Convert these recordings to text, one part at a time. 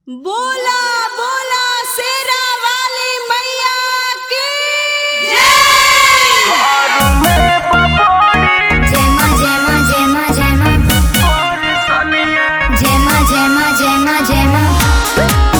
बोला बोला शेरा वाली मैया की Gemma, Gemma, Gemma, Gemma. Gemma, Gemma, Gemma, Gemma.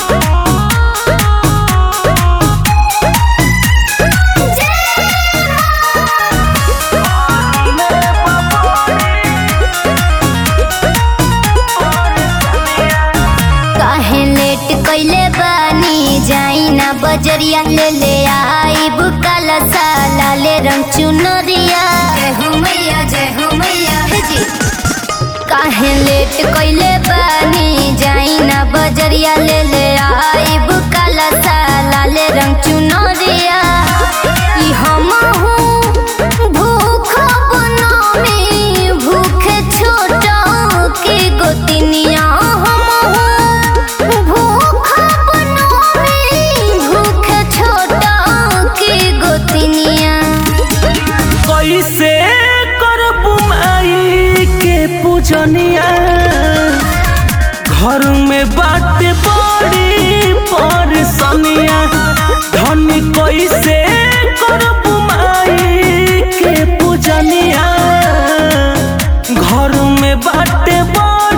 काहे लेट कइले बानी जाई ना बजरिया ले ले आई बुकाला साला ले रंग चुनरिया जय हो मैया जय हो मैया हे जी काहे लेट कइले बानी जाई ना बजरिया ले ले आई बुकाला साला ले रंग चुनरिया ई हम भूख बनमी भूखे छोटा के गोतिनिया हम भूख बनमी भूखे छोटा के गोतिनिया कैसे करबू माई के पूजनिया घर में बात बड़ी परेशानिया धन कैसे करबू माई के पूजनिया घर में बात बड़ी